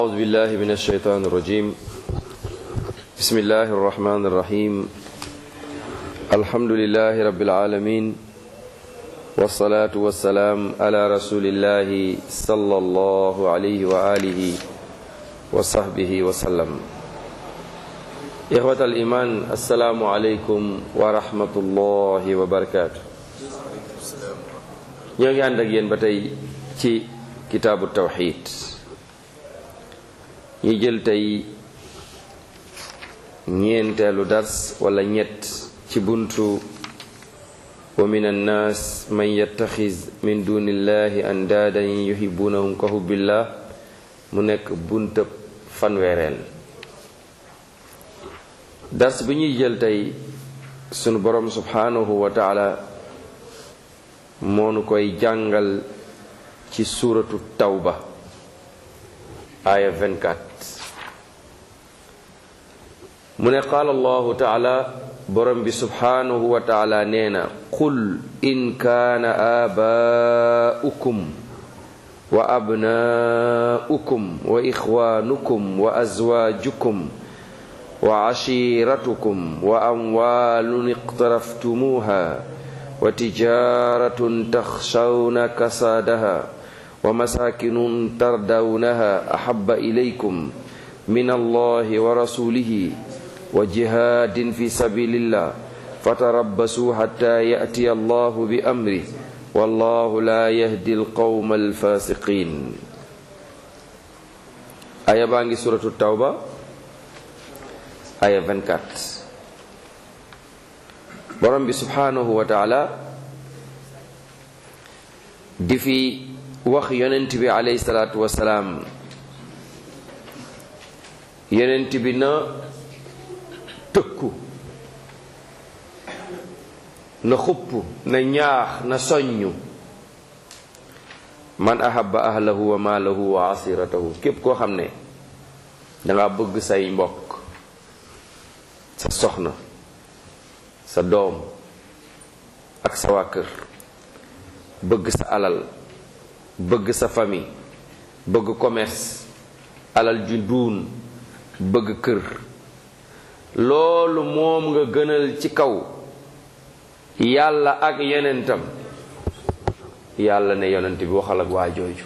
أعوذ بالله من الشيطان الرجيم بسم الله الرحمن الرحيم الحمد لله رب العالمين والصلاة والسلام على رسول الله صلى الله عليه وآله وصحبه وسلم إخوة الإيمان السلام عليكم ورحمة الله وبركاته ñoo ngi ànd ak yéen ba tey ci kitaabu tawxid ñi jël tey ñeenteelu dars wala ñett ci buntu wa min annaas man yattaxiz min dunillahi andaadan yuhibunahum ka hubbillah mu nekk buntab fanweereel dars bi ñuy jël tey sunu borom subhanahu wa taala moonu koy jàngal ci suuratu tawba aaya 24 mu ne qaala allahu taala borom bi subhanahu wa taala nee na qul in kaana aabaa'ukum wa abnaa'ukum wa ixwaanukum wa azwaajukum wa cashiiratukum wa amwaalun iqtaraftumuuha wa tijaaratun taxshawna kasaadaha wa masaakinun tardawnaha axabba ilaykum min allahi wa rasulihi wa jihaadin fi sabilillah fatarabbasuu xatta ya'tiya allahu bi amri wallahu laa yahdi alqawma alfaasiqin aya baa ngi suratu tawba aya 24 borom bi subhanahu wa taala di fi wax yonent bi alayhi salaatu wasalaam yonent bi na tëkku na xupp na ñaax na soññu man ahabba ahlahu wa maalahu wa asiratahu képp koo xam ne danga bëgg say mbokk sa soxna sa doom ak sa waa kër bëgg sa alal bëgg sa famille bëgg commerce alal ju duun bëgg kër loolu moom nga gënal ci kaw yàlla ak yonentam yàlla ne yonent bi waxal ak waa jooju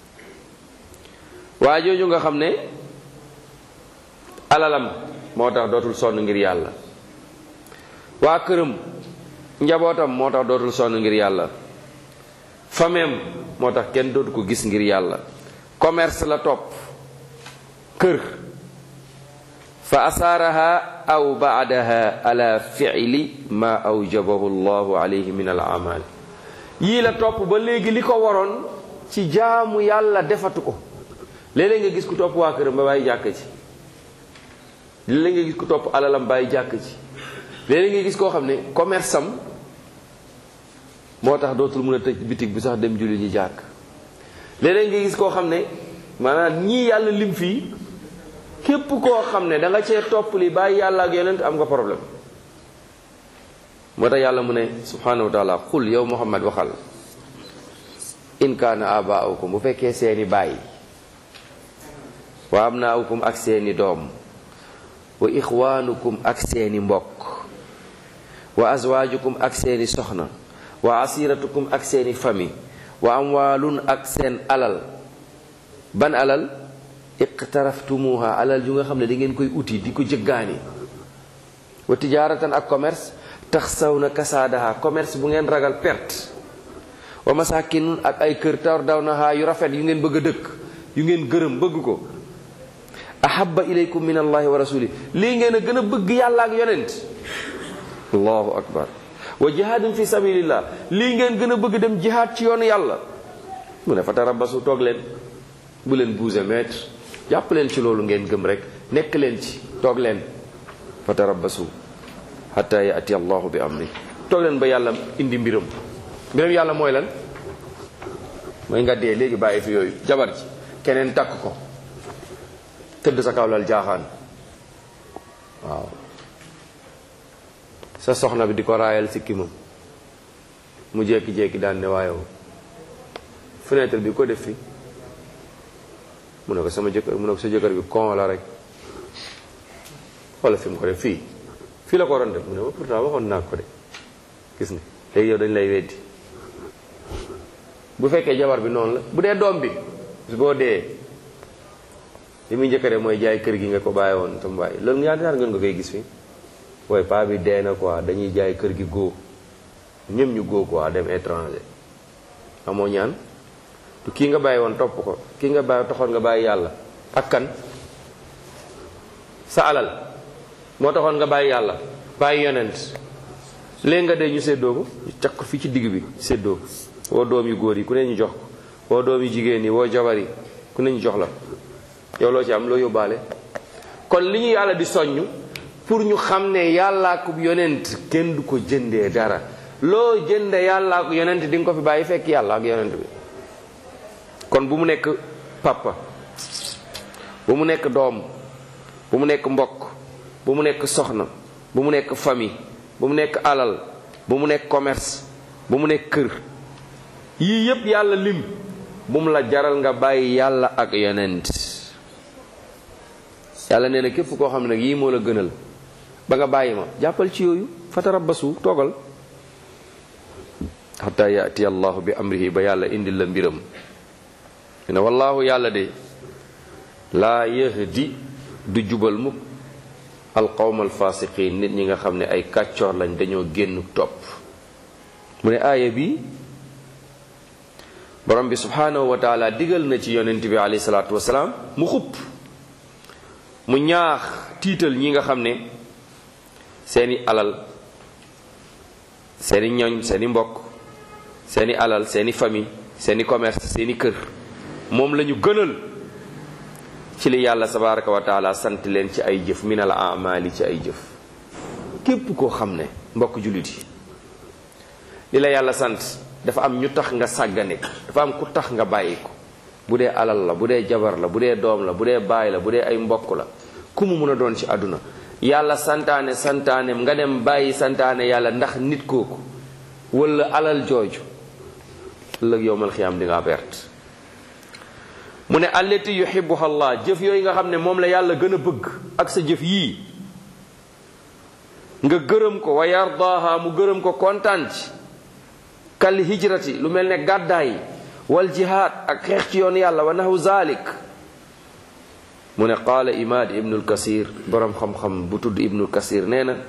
waa jooju nga xam ne alalam moo tax dootul sonn ngir yàlla waa këram njabootam moo tax dootul sonn ngir yàlla fameem moo tax kenn dootu ko gis ngir yàlla commerce la topp kër fa asaaraha aw baadaha ala fi'li ma awjabahu allahu alayhi min al amal yii la topp ba léegi li ko waroon ci jaamu yàlla defatu ko léeg-léeg nga gis ku topp waa këram ba bàyyi jàkk ci léeg-léeg nga gis ku topp alalam bàyyi jàkk ci léeg-léeg nga gis koo xam ne commerce am moo tax dootul mën a tëj bitig bi sax dem julli ji jàkk léeg-léeg nga gis koo xam ne maanaam ñii yàlla lim fii képp koo xam ne da nga cee topp li bàyyi yàlla ak yonent am nga problème moo tax yàlla mu ne subhanahu wa taala xul yow muhammad waxal in kaana abaaukum bu fekkee seeni bàyyi wa abnaaukum ak seeni doom wa ixwaanukum ak seeni mbokk wa azwaajukum ak seeni soxna wa asiratukum ak seeni famille wa amwaalun ak seen alal ban alal iqtaraftumuha alal ju nga xam ne da ngeen koy uti di ko jëggaani wa tijaaratan ak commerce tax saw na kasaadaha commerce bu ngeen ragal perte wa masakinun ak ay kër tar daw naha yu rafet yu ngeen bëgg a dëkk yu ngeen gërëm bëgg ko ahabba ilaykum min allahi wa rasuli lii ngeen a gën a bëgg yàlla ak yonent allahu akbar wa jihaadin fi sabilillah lii ngeen gën a bëgg dem jihaad ci yoonu yàlla mu ne fa tarabasu toog leen bu leen bouger mètre jàpp leen ci loolu ngeen gëm rek nekk leen ci toog leen fa tarabasu hatta yaati allahu bi amri toog leen ba yàlla indi mbiram mbiram yàlla mooy lan mooy nga dee léegi bàyyi fi yooyu jabar ji keneen takk ko tëdd sa kaw lal jaaxaan waaw sa soxna bi di ko raayal sikkimam mu jékki-jékki daan ne waayow fenêtre bi ko def fi mu ne ko sama jëkkër mu ne ko sa jëkkër bi kon la rek wala fi mu ko def fii fii la ko waroon def mu ne ma pourtant waxoon naa ko de gis nga léegi yow dañ lay weddi bu fekkee jabar bi noonu la bu dee doom bi su boo dee li muy njëkk a def mooy jaay kër gi nga ko bàyyi woon tam bàyyi loolu ñaata ñaata ngeen nga koy gis fii waaye paa bi dee na quoi dañuy jaay kër gi góo ñëm ñu góo quoi dem étranger amoo ñaan tu kii nga bàyyi woon topp ko kii nga bàyyi taxoon nga bàyyi yàlla ak kan sa alal moo taxoon nga bàyyi yàlla bàyyi yonent léegi nga dee ñu séddoo ko ñu cak ko fii ci digg bi séddoo ko woo doom yu góor yi ku ne ñu jox ko woo doom yu jigéen yi woo jabar yi ku ne ñu jox la yow loo ci am loo yóbbaale kon li ñu yàlla di soññ pour ñu xam ne yàllaa ko yonent kenn du ko jëndee dara loo jënde yàllaa ko yonent di nga ko fi bàyyi fekk yàlla ak yonent bi kon bu mu nekk papa bu mu nekk doom bu mu nekk mbokk bu mu nekk soxna bu mu nekk famille bu mu nekk alal bu mu nekk commerce bu mu nekk kër yii yépp yàlla lim bu mu la jaral nga bàyyi yàlla ak yonent yàlla nee na képp koo xam ne nag yii moo la gënal ba nga bàyyi ma jàppal ci yooyu fatarabbasu toogal xataa yaati allahu bi amrihi ba yàlla indil la mbiram ne wallaahu yàlla de laa yahdi du jubal mukk alqawma alfasiqin nit ñi nga xam ne ay kàccoor lañ dañoo génn topp mu ne aaya bi borom bi subhanahu wa taala digal na ci yonent bi alayhi salaatu wasalaam mu xupp mu ñaax tiital ñi nga xam ne seeni alal seeni ñoñ seeni mbokk seeni alal seeni famille seeni commerce seeni kër moom lañu gënal ci li yàlla tabaraka wa taala sant leen ci ay jëf min al amali ci ay jëf képp koo xam ne mbokk jullit yi li la yàlla sant dafa am ñu tax nga sàggane ko dafa am ku tax nga bàyyi ko bu dee alal la bu dee jabar la bu dee doom la bu dee baay la bu dee ay mbokk la ku mu mun a doon ci àdduna yàlla santaane santaane nga dem bàyyi santaane yàlla ndax nit kooku wala alal jooju ëllëg yowmal xiyaam di nga perte mu ne allati yuhibbuha allah jëf yooyu nga xam ne moom la yàlla gën a bëgg ak sa jëf yii nga gërëm ko wa yardaaha mu gërëm ko kontaan ci kal hijrati lu mel ne gàddaay wal jihaad ak xeex ci yoon yàlla wa nahu zalik mu ne qaala imaad ibnul kasir boroom xam-xam bu tudd ibnul kasir nee na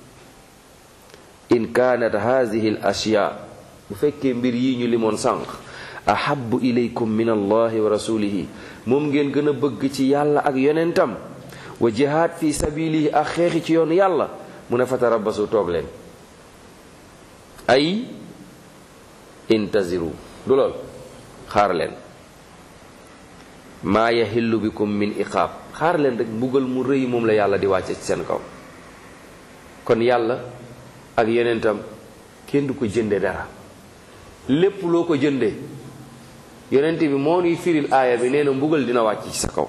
in kaanat hadihi al ashyaa bu fekkee mbir yi ñu limoon sànq ahabu ilaykum min allahi wa rasulihi moom ngeen gën a bëgg ci yàlla ak yonentam wa jihaad fi sabilihi ak xeexi ci yoonu yàlla mu ne fatarabasu toog leen ay intaziru du lool xaar leen maa yaxillu bikum min iqaab xaar leen rek mbugal mu rëy moom la yàlla di wàcce ci seen kaw kon yàlla ak yonentam kenn du ko jënde dara lépp loo ko jënde yonent bi moo nuy firil aaya bi nee na mbugal dina wàcc ci sa kaw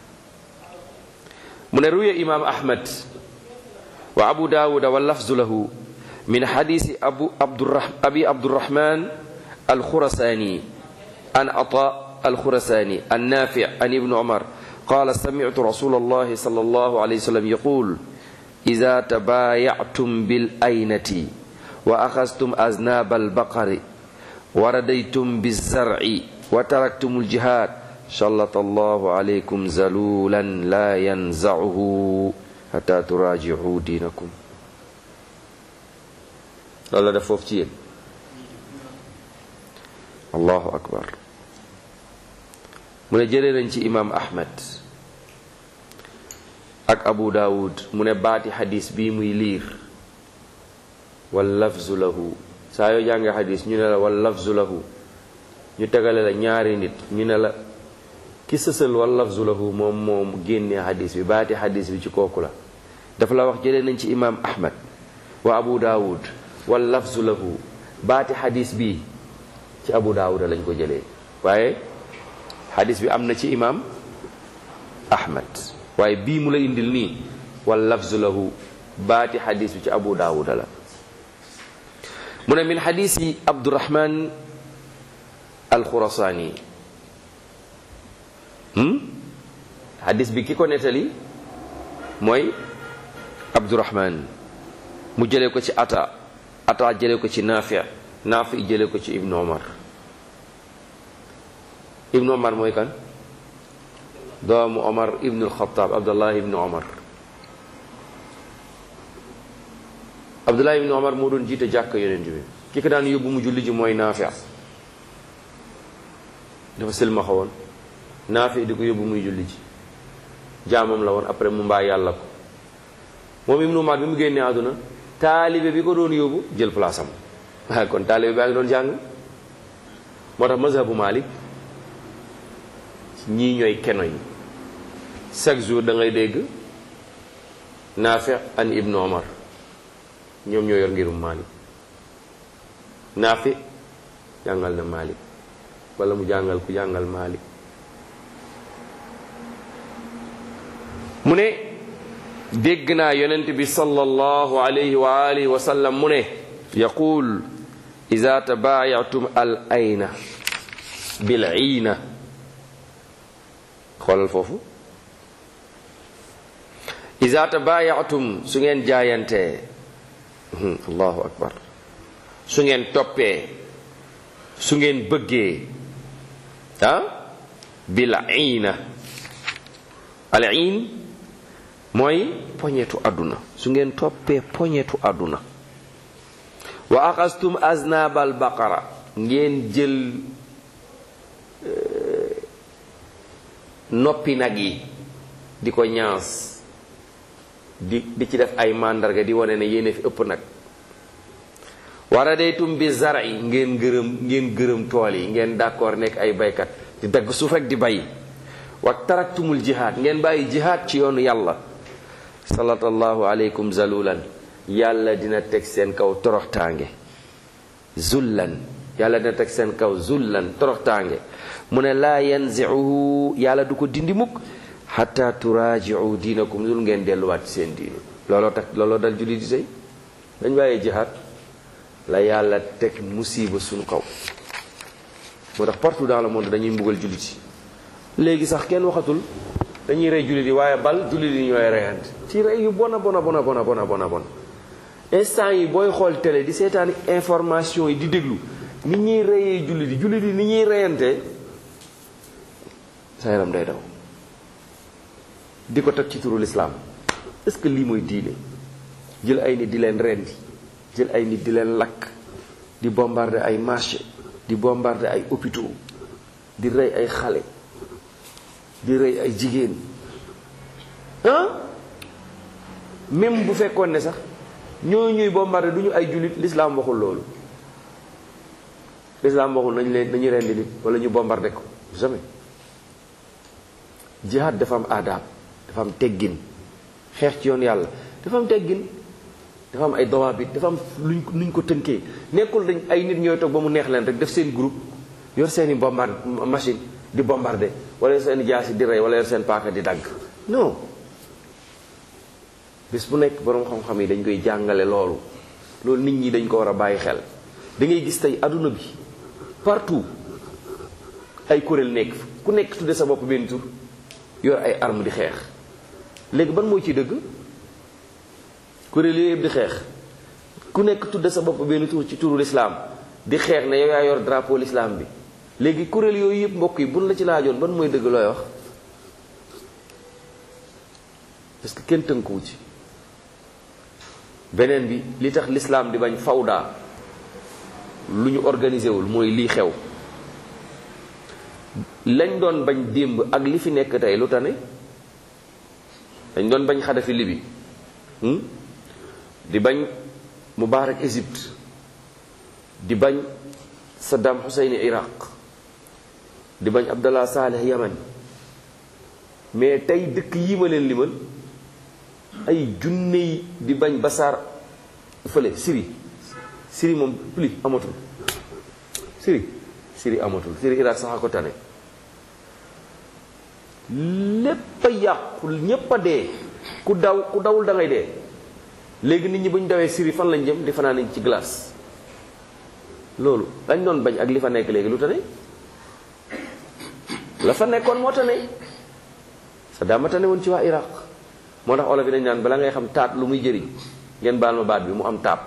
mu ne ruya imaam ahmad wa abu daawuda wa lafzu lahu min xadiisi abu abdurah abi abdurahman alxurasaani an ata alxurasaani an naafi an ibni umar qaala samictu rasul allahi sal allahu alayhi wa sallam yaqul ida tabaayactum bil aynati wa axastum aznaab albaqari wa radaytum bizarci wa taraktum aljihad sallata allahu alaykum zalulan la yanzacuhu xata turaajicu diinakum loolu la def foofu ci yéen allahu akbar mu ne jëlee nañ ci imaam ahmed ak abu daawud mu ne baati xadis bii muy liir wal lafzu lahu saa yoo jàngee xadis ñu ne la wal lafzu lahu ñu tegale la ñaari nit ñu ne la ki sësal wal lafzu lahu moom moom génnee xadis bi baati xadis bi ci kooku la dafa la wax jëlee nañ ci imaam ahmed wa abu daawud wal lafzu lahu baati xadis bi ci abu daawud lañ ko jëlee waaye xadis bi am na ci imaam ahmed waaye bii mu la indil nii wal lafzu lahu baati xadis bi ci abu daawuda la mu ne min xadisi abdurahman alxurasaani hadis bi ki ko nettali mooy abdurahman mu jëlee ko ci ata ata jëlee ko ci naafi naafi jëlee ko ci ibnu omar ibnu omar mooy kan doomu omar ibnu alxataab abdullah ibnu omar abdullah ibnu omar moo doon jiite jàkk yonent bi ki ko daan yóbbu mu julli ji mooy naafi dafa silmaxa woon naafi di ko yóbbu muy julli ji jaamam la woon après mu mbaa yàlla ko moom ibnu omar bi mu génnee àdduna taalibe bi ko doon yóbbu jël place am waaye kon taalibe baa ngi doon jàng moo tax mazhabu malik ñii ñooy keno yi chaque jour da ngay dégg naafi an ibnu omar ñoom ñoo yor ngirum malik naafi jàngal na malik wala mu jàngal ku jàngal malik mu ne dégg naa yonent bi sallallahu alayhi wa alihi wa sallam mu ne yaqul ida tabaayatum al ayna bil iina xoolal foofu ida tabaayatum su ngeen jaayantee allahu akbar su ngeen toppee su ngeen bëggee ah bil iina al iin mooy poñetu àdduna su ngeen toppee poñetu àdduna wa axastum aznabal baqara ngeen jël noppi nag yi di ko ñaas di di ci def ay màndarga di wane ne yéene fi ëpp nag wara daytum bi zari ngeen gërëm ngeen gërëm tool yi ngeen d'accord nekk ay baykat di dagg suuf rek di bay wa taraktumul jihaad ngeen bàyyi jihaad ci yoonu yàlla sallallahu aleykum zalulan yàlla dina teg seen kaw toroxtaange zullan yàlla dina teg seen kaw zullan toroxtaange mu ne laa yanziuhu yàlla du ko dindi mukk xatta turaajiu diinakum dul ngeen delluwaat ci seen diinu looloo tax looloo dal julli di tey dañ bàyyee jihaad la yàlla teg musiba suñu kaw moo tax partout dans le monde dañuy mbugal jullit yi léegi sax kenn waxatul dañuy rey jullit yi waaye bal jullit yi ñooy reyante ci rey yu bona bona bona bona bona bona bon instant yi booy xool télé di seetaan information yi di déglu ni ñuy reyee jullit yi jullit yi ni ñuy reyante sa yaram day daw di ko teg ci turu lislaam est-ce que lii mooy diine jël ay nit di leen rendi jël ay nit di leen lakk di bombarder ay marché di bombarder ay hôpitaux di rey ay xale di rey ay jigéen ah même bu fekkoon ne sax ñoo ñuy bombarder du ñu ay jullit l'islam waxul loolu l'islam waxul nañu leen nañu rendi nit wala ñu bombarder ko jamais jihad dafa am aadaab dafa am teggin xeex ci yoon yàlla dafa am teggin dafa am ay dawaabit dafa am luñ nuñ ko tënkee nekkul dañ ay nit ñooy toog ba mu neex leen rek def seen groupe yor seeni bombard machine di bombarder wala yor seen jaasi di rey wala yor seen paaka di dagg non bis bu nekk boroom xam-xam yi dañ koy jàngale loolu loolu nit ñi dañ ko war a bàyyi xel da ngay gis tey adduna bi partout ay kuréel nekk ku nekk tudde sa bopp benn tur yor ay arme di xeex léegi ban moo ci dëgg kuréel yooyu yëpp di xeex ku nekk tudde sa bopp benn tur ci turu lislaam di xeex ne yow yaa yor drapeau l'islam bi léegi kuréel yooyu yëpp mbokk yi buñ la ci laajoon ban mooy dëgg looy wax parce que kenn tënkuwu ci beneen bi li tax l'islam di bañ fawda lu ñu organisé wul mooy lii xew lañ doon bañ démb ak li fi nekk tey lu tane dañ doon bañ Xadafi Libi di bañ Mubaarak Égypte di bañ Saddam Hussein Iraq di bañ Abdallah Saleh Yaman mais tey dëkk yi ma leen limal ay junne yi di bañ Basaar fële Syrie Syrie moom plus amatul Syrie Syrie amatul Syrie Iraq sax a ko tane lépp a yàqu ñépp a dee ku daw ku dawul da ngay dee léegi nit ñi bu ñu dawee Syrie fan lañ jëm di fanaan nañ ci glace loolu dañ doon bañ ak li fa nekk léegi lu tane la fa nekkoon moo tane Saddam ma tane woon ci waa Iraq moo tax olof yi dañ naan bala ngay xam taat lu muy jëriñ ngeen baal ma baat bi mu am taab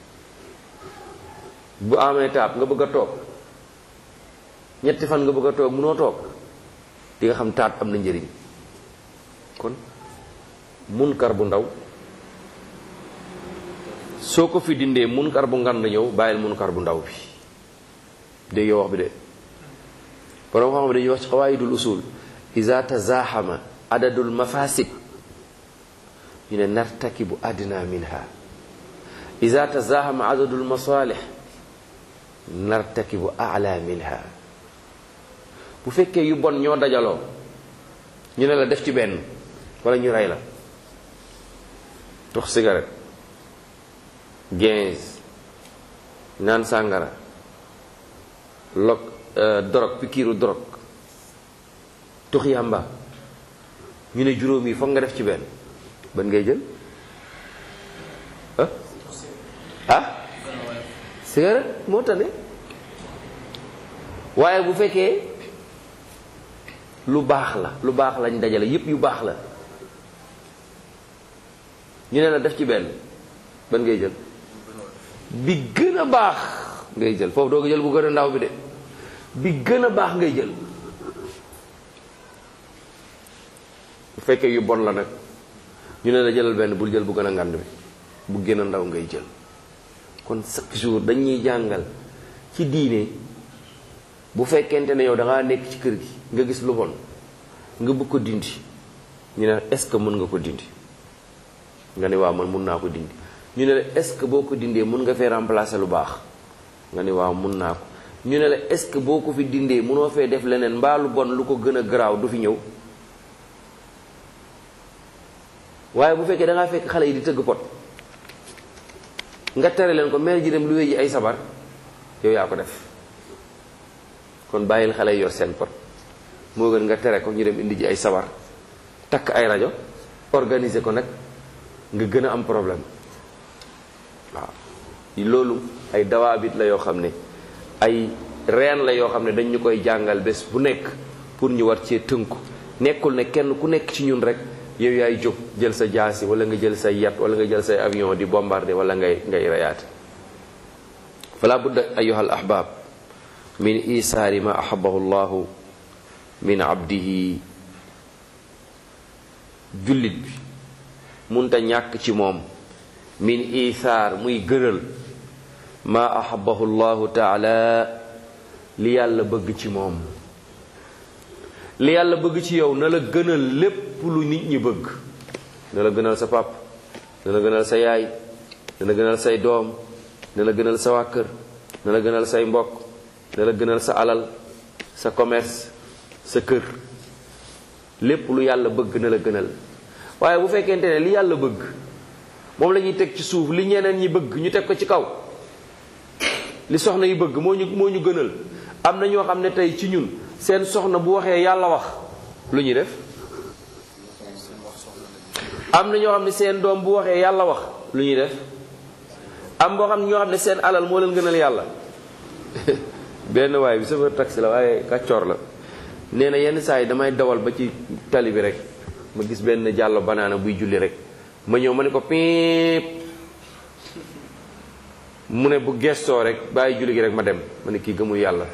bu amee taab nga bëgg a toog ñetti fan nga bëgg a toog munoo toog di nga xam taat am na njëriñ kon munkar bu ndaw soo ko fi dindee munkar bu ngand ñëw bàyyil munkar bu ndaw bi dégg yow wax bi de borom xam dañuy wax ci xawaayidul usul iza tazaxama adadul mafasid ñu ne nartakibu adna minha iza tazaxama adadul masalih nartakibu ala minha bu fekkee yu bon ñoo dajaloo ñu ne la def ci benn wala ñu rey la tux cigarette quinze naan sàngara lok dorog pikiiru dorog tux yàmba ñu ne juróom yi foog nga def ci benn ban ngay jël ah ah cigarette moo tane waaye bu fekkee lu baax la lu baax lañ dajale yépp yu baax la ñu ne la def ci benn ban ngay jël bi gën a baax ngay jël foofu doo ko jël bu gën a ndaw bi de bi gën a baax ngay jël bu fekkee yu bon la nag ñu ne la jëlal benn bul jël bu gën a ngand bi bu gën a ndaw ngay jël kon chaque jour dañuy jàngal ci diine bu fekkente ne yow da ngaa nekk ci kër gi nga gis lu bon nga bëgg ko dindi ñu ne est-ce que mën nga ko dindi nga ne waaw man mun naa ko dindi ñu ne la est-ce que boo ko dindee mun nga fee remplacer lu baax nga ne waaw mun naa ko ñu ne la est-ce que boo ko fi dindee munoo fee def leneen mbaa lu bon lu ko gën a garaaw du fi ñëw waaye bu fekkee da ngaa fekk xale yi di tëgg pot nga tere leen ko mère ji dem lu wéy ji ay sabar yow yaa ko def kon bàyyil xale yi yor seen pot moo gën nga tere ko ñu dem indi ji ay sabar takk ay rajo organiser ko nag nga gën a am problème waaw loolu ay dawaabit la yoo xam ne ay reen la yoo xam ne dañ ñu koy jàngal bés bu nekk pour ñu war cee tënku nekkul ne kenn ku nekk ci ñun rek yow yaay jóg jël sa jaasi wala nga jël say yat wala nga jël say avion di bombarder wala ngay ngay rayaate fala budda ayuha al ahbab min isaari ma ahabahu llahu min abdihi jullit bi munta ñàkk ci moom min isaar muy gëral ma ahabahu llahu taala li yàlla bëgg ci moom li yàlla bëgg ci yow na la gënal lépp lu nit ñi bëgg na la gënal sa pap na la gënal sa yaay na la gënal say doom na la gënal sa waa kër na la gënal say mbokk na la gënal sa alal sa commerce sa kër lépp lu yàlla bëgg na la gënal waaye bu fekkente ne li yàlla bëgg moom la ñuy teg ci suuf li ñeneen ñi bëgg ñu teg ko ci kaw li soxna yi bëgg moo ñu moo ñu gënal am na ñoo xam ne tey ci ñun seen soxna bu waxee yàlla wax lu ñuy def am na ñoo xam ne seen doom bu waxee yàlla wax lu ñuy def am boo xam ne ñoo xam ne seen alal moo leen gënal yàlla benn waay bi chauffeur taxi la waaye kàccoor la nee na yenn saa yi damay dawal ba ci tali bi rek ma gis benn jàllo banaana buy julli rek ma ñëw ma ne ko piip mu ne bu gestoo rek bàyyi julli gi rek ma dem ma ne kii gëmul yàlla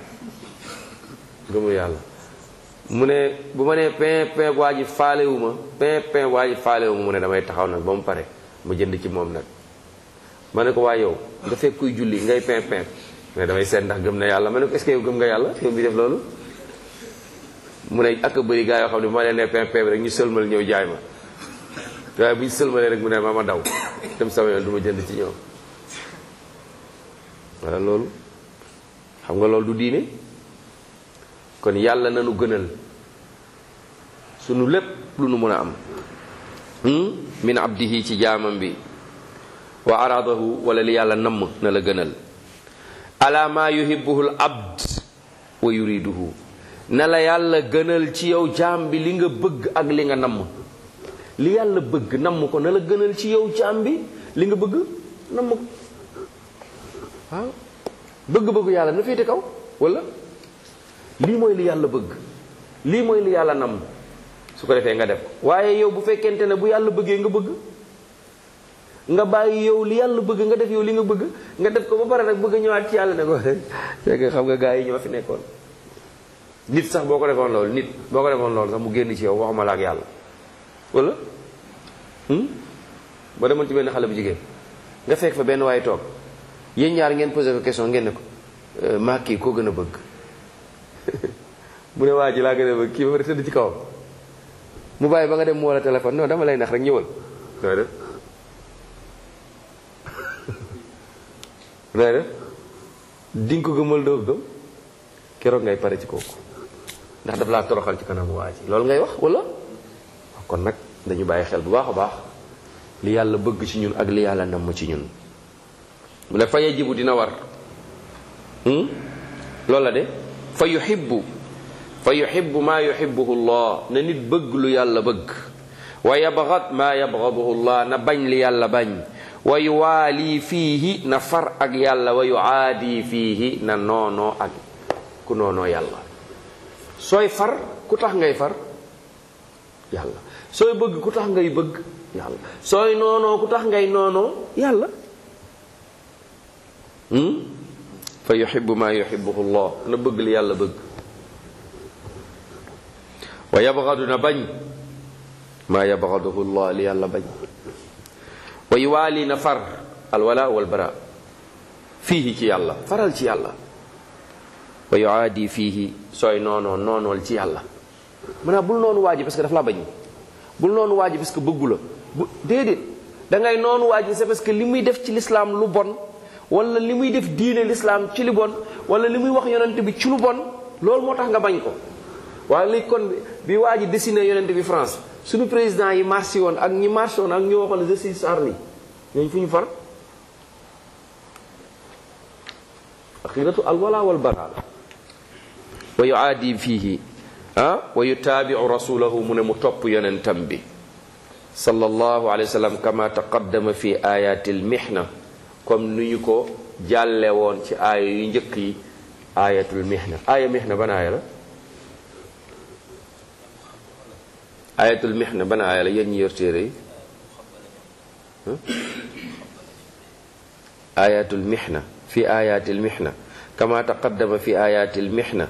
gëmul yàlla mu ne bu ma nee pin pin waa ji faalewu ma pin pin waa ji faalewu ma mu ne damay taxaw nag ba mu pare ma jënd ci moom nag ma ne ko waa yow nga fekk kuy julli ngay pin pin mais damay seet ndax gëm na yàlla ma ne ko est-ce que yow gëm nga yàlla yow bi def loolu mu ne ak bëri gaa yoo xam ne bu ma leen nee pin pin bi rek ñu sëlmal ñëw jaay ma waaye bu ñu sëlmalee rek mu ne ma ma daw dem sama yoon du ma jënd ci ñoom wala loolu xam nga loolu du diine kon yàlla nanu gënal sunu lépp lu nu mën a am min abdihi ci jaamam bi wa aradahu wala li yàlla namm na la gënal ala ma yuhibbuhu l abd wa yuriduhu na la yàlla gënal ci yow jaam bi li nga bëgg ak li nga namm li yàlla bëgg namm ko na la gënal ci yow jaam bi li nga bëgg namm ko waaw bëgg-bëggu yàlla na féete kaw wala lii mooy li yàlla bëgg lii mooy li yàlla nam su ko defee nga def waaye yow bu fekkente ne bu yàlla bëggee nga bëgg nga bàyyi yow li yàlla bëgg nga def yow li nga bëgg nga def ko ba pare nag bëgg a ñëwaat ci yàlla ne ko fekk xam nga gars yi ñoo fi nekkoon nit sax boo ko defoon loolu nit boo ko defoon loolu sax mu génn ci yow waxuma la ak yàlla wala ba demoon ci benn xale bu jigéen nga fekk fa benn waaye toog yéen ñaar ngeen posé ko question ngeen ne ko maa kii koo gën a bëgg mu ne waa ji laa gën a bëgg kii ba pare tëdd ci kawam mu bàyyi ba nga dem mu wala téléphone non dama lay nax rek ñëwal nooy def nooy def di nga ko gëmal doo gëm keroog ngay pare ci kooku ndax daf laa toroxal ci kanamu waa ji loolu ngay wax wala kon nag dañu bàyyi xel bu baax a baax li yàlla bëgg ci ñun ak li yàlla namm ci ñun mu ne fa yajibu dina war loolu la de fa yuhibbu fa yuhibbu maa yuhibbuhu llah na nit bëgg lu yàlla bëgg wa yabgad maa yabgaduhu llah na bañ li yàlla bañ wa yuwaali fiihi na far ak yàlla wa yuaadi fiihi na noonoo ak ku noonoo yàlla sooy far ku tax ngay far yàlla sooy bëgg ku tax ngay bëgg yàlla sooy noonoo ku tax ngay noonoo yàlla fa yuhibbu maa yuhibbuhu llah na bëgg li yàlla bëgg wa yabgadu na bañ maa yabgaduhu llah li yàlla bañ wa yuwaali na far alwala walbara fiihi ci yàlla faral ci yàlla wa yuaadi fiihi sooy noonoo noonool ci yàlla mu ne bul noonu waaji parce que daf la bañ bul noonu waaji parce que bëggu la bu déedéet da ngay noonu waaji c'est parce que li muy def ci lislaam lu bon wala li muy def diine lislaam ci lu bon wala li muy wax yonent bi ci lu bon loolu moo tax nga bañ ko waaye léegi kon bi waa ji dessiné yonent bi France suñu président yi marché woon ak ñi marché woon ak ñu waxoon je suis Charlie ñooñu fu ñu far aqidatu alwala wal bara wa yuaadi fiihi ah wa yutaabiu rasulahu mu ne mu topp yonentam bi sallallahu alayhi wa sallam kama taqaddama fi ayati almihna comme ni ñu ko jàlle woon ci aaya yu njëkk yi ayatul mihna aaya mihna ban aaya la ayatul mihna ban aaya la yéen ñi yor téere yi ayatul mihna fi ayatil mihna kama taqaddama fi ayatil mihna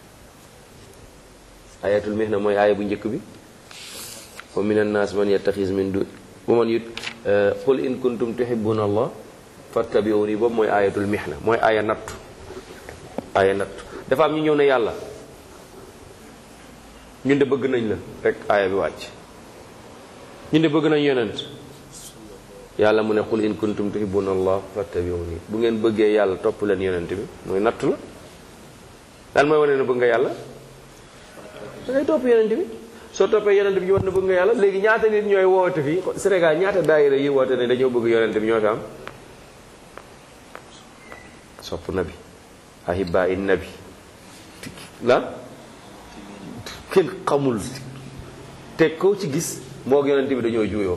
ayatul mihna mooy aaya bu njëkk bi wa min annaas man yattaxis min du wa man yut qul in kuntum tuhibbuna allah fattabi'uni boobu mooy ayatul mihna mooy aaya nattu aaya nattu dafa am ñu ñëw ne yàlla ñun de bëgg nañ la rek aaya bi wàcc ñun de bëgg nañ yonent yàlla mu ne qul in kuntum tuhibbuna allah fattabi'uni bu ngeen bëggee yàlla topp leen yonent bi mooy nattu la lan mooy wane ne bëgg nga yàlla da ngay topp yonent bi soo toppee yonent bi ñu war na bëgg nga yàlla léegi ñaata nit ñooy woote fii Sénégal ñaata daayira yi woote ne dañoo bëgg yonent bi ñoo fi am sopp nabi ahibba in nabi la kenn xamul te koo ci gis moo yonent bi dañoo juuyoo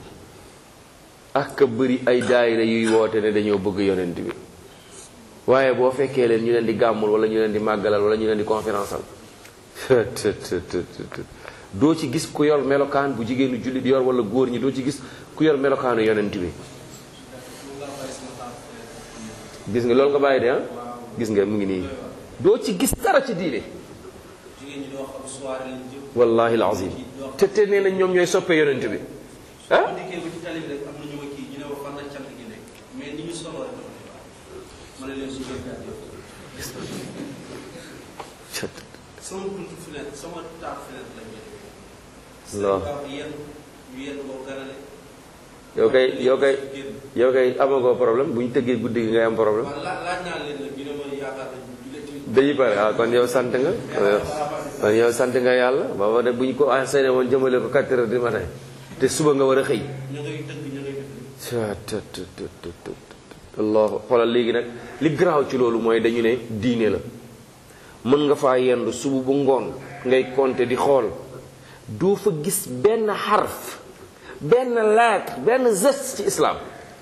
ak ka bëri ay daayira yuy woote ne dañoo bëgg yonent bi waaye boo fekkee leen ñu leen di gàmmul wala ñu leen di màggalal wala ñu leen di conférence al doo ci gis ku yor melokaan bu jigéenu jullit yor wala góor ñi doo ci gis ku yor melokaanu yonent bi gis nga loolu nga bàyyi de ah gis nga mu ngi nii doo ci gis dara ci diine wallahi alazim te te nee nañ ñoom ñooy soppe yonent bi ah sama buntu fenêtre sama taab fenêtre lañ non ñu yenn ko ganale yow kay yow kay yow kay amagoo problème bu ñu tëggee guddi gi ngay am problème man laa laaj naa leen nag ñu ne ma yaakaar nañ ñu leen ci dañuy pare ah kon yow sant nga kon yow sant nga yàlla booba de bu ñu ko enseigné woon jëmale ko 4 heures du matin te suba nga war a xëy ñu ngay tëgg ñu ngay def allah xoolal léegi nag li garaaw ci loolu mooy dañu ne diine la mën nga faa yendu suba bu ngoon ngay compter di xool doo fa gis benn xarf benn lettre benn geste ci islam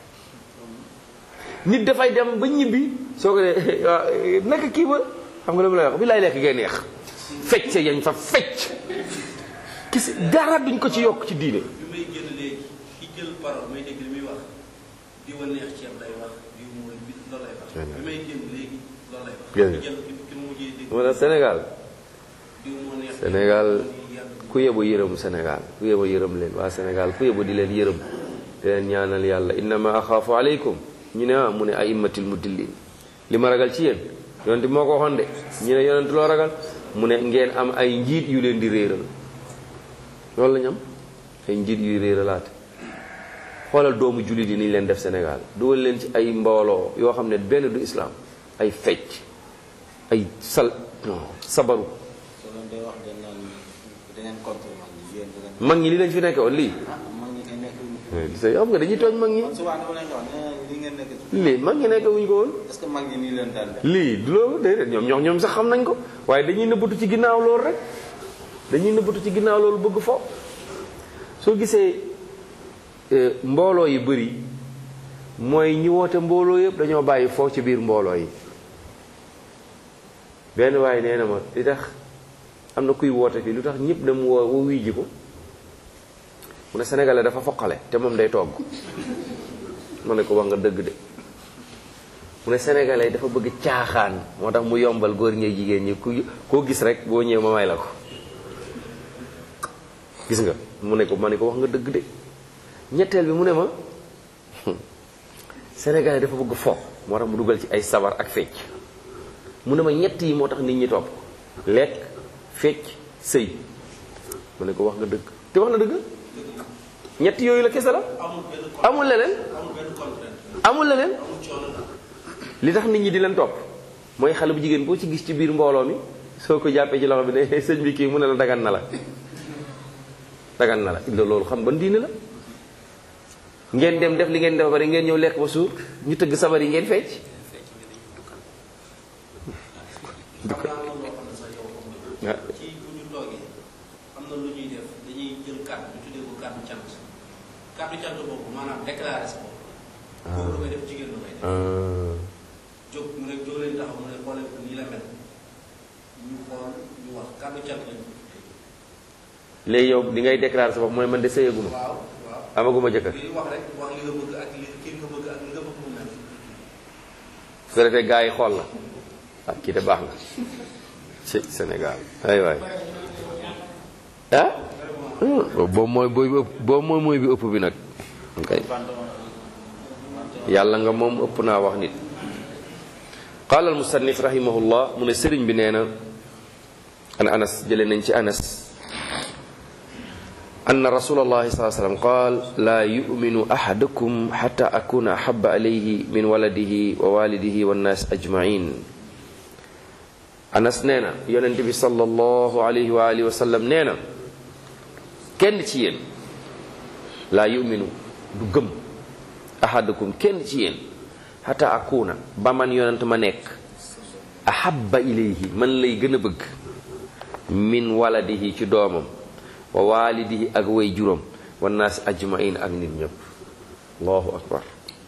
nit dafay dem ba ñibbi soo ko dee naka kii ba xam nga lu ma lay wax bi lay lekk ngay neex fecc yañ fa fecc kisi dara duñ ko ci yokk ci diine bi may génn léegi ki jël parole may dégg li muy wax di wa neex ceeb lay wax di mooy bi loolu lay wax bi may génn léegi loolu lay wax Génn. ki jël ki ki mujjee dégg moo tax Sénégal di moo neex Sénégal di yàlla ku yebu yërëm Sénégal ku yebu yërëm leen waa Sénégal ku yebu di leen yërëm di leen ñaanal yàlla innama axaafu aleykum ñu ne ah mu ne aimmatil mudillin li ma ragal ci yéen yonent bi moo ko waxoon de ñu ne yonent loo ragal mu ne ngeen am ay njiit yu leen di réeral loolu la ñu am ay njiit yuy réeralaate xoolal doomu jullit yi ni ñu leen def Sénégal dugal leen ci ay mbooloo yoo xam ne benn du islam ay fecc ay sal non sabaru soo leen day wax dañ naan da ngeen contre mag ñi yéen da ngeen mag ñi li lañ fi nekke woon lii ah mag ñi kay nekk say xam nga dañuy tooñ mag ñi man souvent dama leen di wax nee naa li ngeen nekk ci lii mag ñi nekk wuñ ko woon est-ce que mag ñi nii leen daan def lii du loolu déedéet ñoom ñoom ñoom sax xam nañ ko waaye dañuy nëbbatu ci ginnaaw loolu rek dañuy nëbbatu ci ginnaaw loolu bëgg fo soo gisee eh, mbooloo yi bëri mooy ñi woote mbooloo yëpp dañoo bàyyi foo ci biir mbooloo yi benn waaye nee na ma li tax am na kuy woote fii lu tax ñëpp dem woo woo wuy ji ko mu ne sénégalais dafa foqale te moom day togg ma ne ko wax nga dëgg de mu ne sénégalais dafa bëgg caaxaan moo tax mu yombal góor ñee jigéen ñi ku koo gis rek boo ñëwee ma may la ko gis nga mu ne ko ma ne ko wax nga dëgg de ñetteel bi mu ne ma sénégalais dafa bëgg fo moo tax mu dugal ci ay sabar ak fecc mu ne ma ñett yi moo tax nit ñi topp ko lekk fecc sëy mu ne ko wax nga dëgg te wax na dëgg ñett yooyu la kese la amul benn con amul leneen amul benn contrainte amul leneen amul coono la li tax nit ñi di leen topp mooy xale bu jigéen boo ci gis ci biir mbooloo mi soo ko jàppee ci loxo bi ne sëñ bi kii mu ne la dagan na la dagan na la illa loolu xam ban diine la ngeen dem def li ngeen def ba pare ngeen ñëw lekk ba suur ñu tëgg sabar yi ngeen fecc xam naa loolu loo xam ne sax yow xam nga ah, ci bu ñu toogee am na lu ñuy def dañuy jël kàddu ñu tuddee ko kàddu cant kàddu cant boobu maanaam déclaré sa bopp boobu lu koy def jigéen lu koy def ah, jóg mu ne jóg leen taxaw mu ne xoolee ko nii la mel ñu xool ñu wax kàddu cant lañu léegi yow li ngay déclarer sa bopp mooy man de sëyaguma waaw waaw amaguma jëkkër li wax rek wax li nga bëgg ak li kii nga bëgg ak li nga bëgg mu mel su ko defee gars yi xool la ah kii de baax na ci Sénégal ay waay ah boobu mooy booy bi ëpp boobu mooy mooy bi ëpp bi nag ok yàlla nga moom ëpp naa wax nit qaala al musannif rahimahullah mu ne sëriñ bi nee na an anas jële nañ ci anas أن رسول الله صلى الله عليه وسلم قال لا يؤمن أحدكم حتى أكون أحب عليه من ولده ووالده والناس أجمعين أنس نينا يونتبي صلى الله عليه وآله وسلم نينا كن تيين لا يؤمن دغم أحدكم كن تيين حتى أكون بمن يونت ما نيك أحب إليه من لي gëna bëgg min waladihi ci doomam wa walidihi ak way juróom wa naas ajmain ak nit ñëpp allahu akbar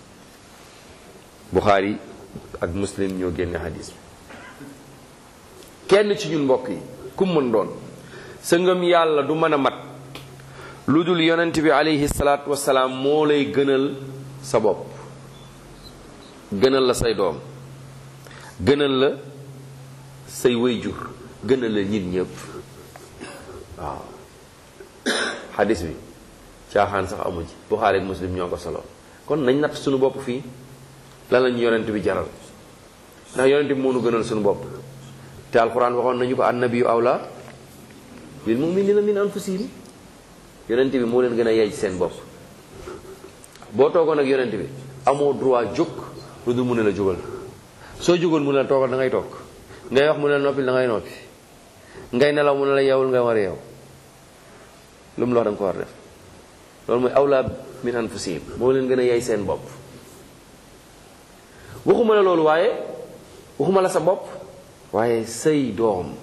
buxaari ak muslim ñoo génne hadis bi kenn ci ñun mbokk yi ku mën doon sa ngëm yàlla du mën a mat lu dul yonent bi alayhi salaatu wasalaam moo lay gënal sa bopp gënal la say doom gënal la say way jur gënal la nit ñëpp waaw xadis bi caaxaan sax amu ci buxaari ak muslim ñoo ko solo kon nañ natt suñu bopp fii lan lañu yonent bi jaral ndax yonent bi moo nu gënal suñu bopp te alquran waxoon nañu ko annabiyu awla bil muminina min anfusihim yonent bi moo leen gën a yey ci seen bopp boo toogoon ak yonent bi amoo droit jóg lu dul mu ne la jógal soo jógoon mu ne la toogal da ngay toog ngay wax mu ne la noppil da ngay noppi ngay nelaw mu ne la yeewul nga war a yeew lu mu la wax da nga ko war def loolu mooy awla min anfusihim moo leen gën a yey seen bopp waxuma la loolu waaye waxuma la sa bopp waaye say doom